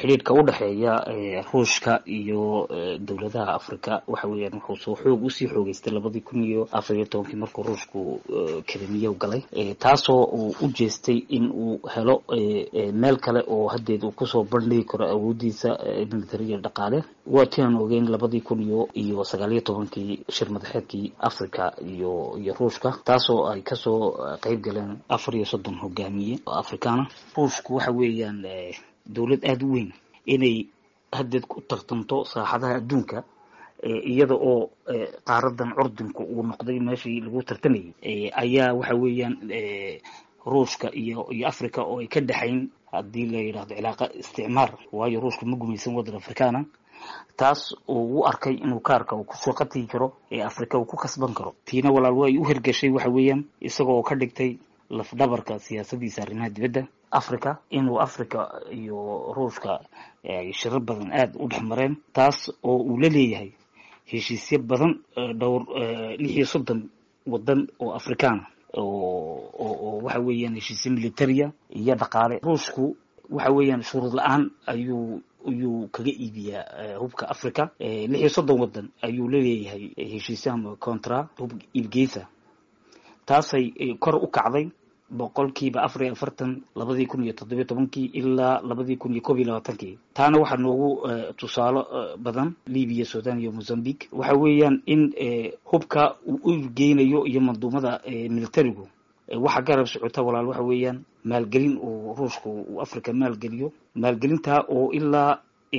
xidhiidhka u dhexeeya ruushka iyo dowladaha africa waxa weeyaan wuxuu soo xoog usii xoogeystay labadii kun iyo afar iyo tobankii markuu ruushku krimiya galay taasoo uu u jeestay in uu helo meel kale oo hadeed uu kusoo bandhigi karo awoodiisa militariya dhaqaale waa ti aan ogeyn labadii kun iyo iyo sagaal iyo tobankii shir madaxeedkii africa iyo iyo ruushka taasoo ay kasoo qeyb galeen afar iyo soddon hogaamiye oo afrikaana ruushku waxa weeyaan dowlad aada u weyn inay hadeed ku tartanto saaxadaha adduunka iyada oo qaaradan curdinku uu noqday meeshii lagu tartamayay ayaa waxa weeyaan ruushka iyo iyo africa oo ay ka dhexayn haddii la yidhahdo cilaaqa isticmaar waayo ruushka ma gumaysan waddan afrikaana taas uu u arkay inuu kaarka uu kusoo qatigi karo ee africa uu ku kasban karo tiina walaal way u hirgashay waxa weeyaan isagoo ka dhigtay lafdhabarka siyaasadiisa arrimaha dibadda africa inuu africa iyo ruushka ay shirar badan aada u dhex mareen taas oo uu la leeyahay heshiisyo badan dhowr lix iyo soddon waddan oo afrikaana oo waxa weeyaan heshiisyo militaria iyo dhaqaale ruushku waxa weeyaan shuruud la-aan ayuu ayuu kaga iibiyaa hubka africa lix iyo soddon waddan ayuu la leeyahay heshiisyo ama contra hub iibgeysa taasay kor u kacday boqolkiiba afar iyo afartan labadii kun iyo toddobiyo tobankii ilaa labadii kun iyo koob iyo labaatankii taana waxaa noogu tusaalo badan libiya sudan iyo mozambique waxa weeyaan in hubka uu u geynayo iyo manduumada militarigu waxa garab socota walaal waxa weeyaan maalgelin uu ruushku uu africa maalgeliyo maalgelintaa oo ilaa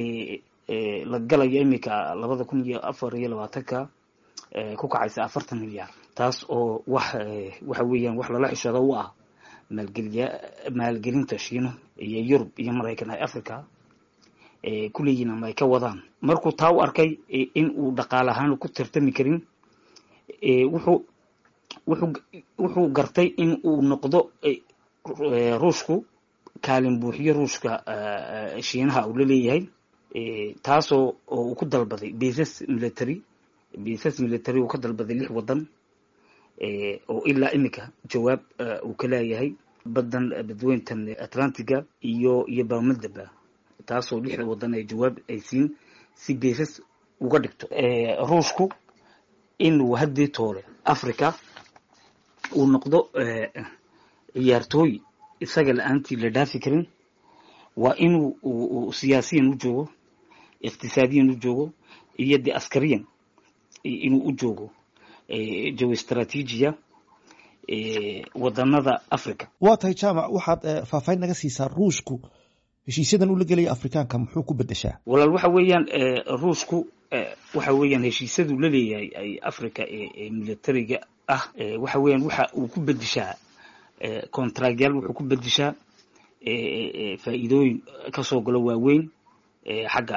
la galayo iminka labada kun iyo afar iyo labaatanka ku kacaysa afartan milyaar taas oo wax waxa weeyaan wax lala xishado u ah maalgeliya maalgelinta shiino iyo yurub iyo maraykan ay africa kuleeyihin ama ay ka wadaan markuu taa u arkay in uu dhaqaale ahaan ku tartami karin wuxuu wuxuu wuxuu gartay in uu noqdo ruushku kaalin buuxiyo ruushka shiinaha uu la leeyahay taasoo oo uu ku dalbaday basas military basas military uu ka dalbaday lix waddan oo ilaa iminka jawaab uu ka leeyahay badan badweyntan atlantiga iyo iyo baamadaba taasoo lixda waddan ay jawaab ay siin si basas uga dhigto ruushku inuu haddii toole africa uu noqdo ciyaartooy isaga la-aantii la dhaafi karin waa inuu siyaasiyan u joogo iqtisaadiyan u joogo iyo de askariyan inuu u joogo jawi istraatiijiya wadanada africa waa tahay jaamac waxaad faahfaahin naga siisaa ruushku heshiisyadan ula gelaya afrikaanka muxuu ku bedeshaa walaal waxa weeyaan ruushku waxa weeyaan heshiisyadu la leeyahay ay africa ee militariga ah waxa weeyaan waxa uu ku bedeshaa contractyaal wuxuu ku bedeshaa faa'iidooyin kasoo galo waaweyn xagga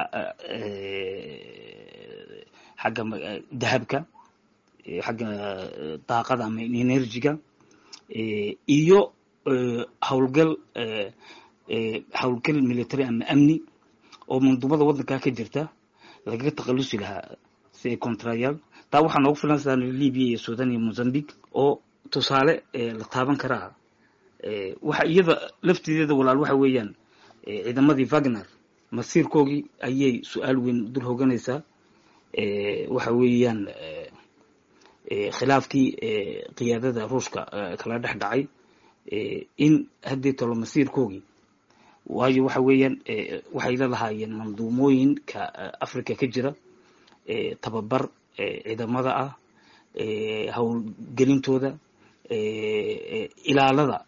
xagga dahabka xagga daaqada ama energy-ga iyo howlgal howlgal military ama amni oo manduumada waddankaa ka jirta lagaga takhalusi lahaa si ay contractyaal taa waxaa noogu filan sida libya iyo sudan iyo mozambique oo tusaale la taaban karaa waxa iyada laftideeda walaal waxa weeyaan ciidamadii wagner masiirkoogii ayay su-aal weyn dul hoganaysaa waxa weeyaan khilaafkii qiyaadada ruushka kala dhex dhacay in haddii tolo masiirkoogii waayo waxa weeyaan waxay la lahaayeen manduumooyinka africa ka jira tababar ciidamada ah howlgelintooda ilaalada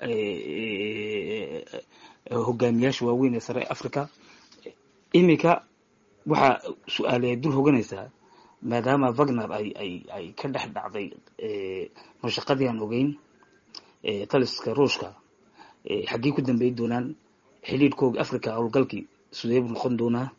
hogaamiyaasha waaweyn ee sare africa iminka waxaa su-aale dul hoganaysaa maadaama wagner ay ay ay ka dhex dhacday mashaqadii aan ogeyn taliska ruushka xaggii ku dambeyn doonaan xiliidhkooga africa howlgalkii sidee buu noqon doonaa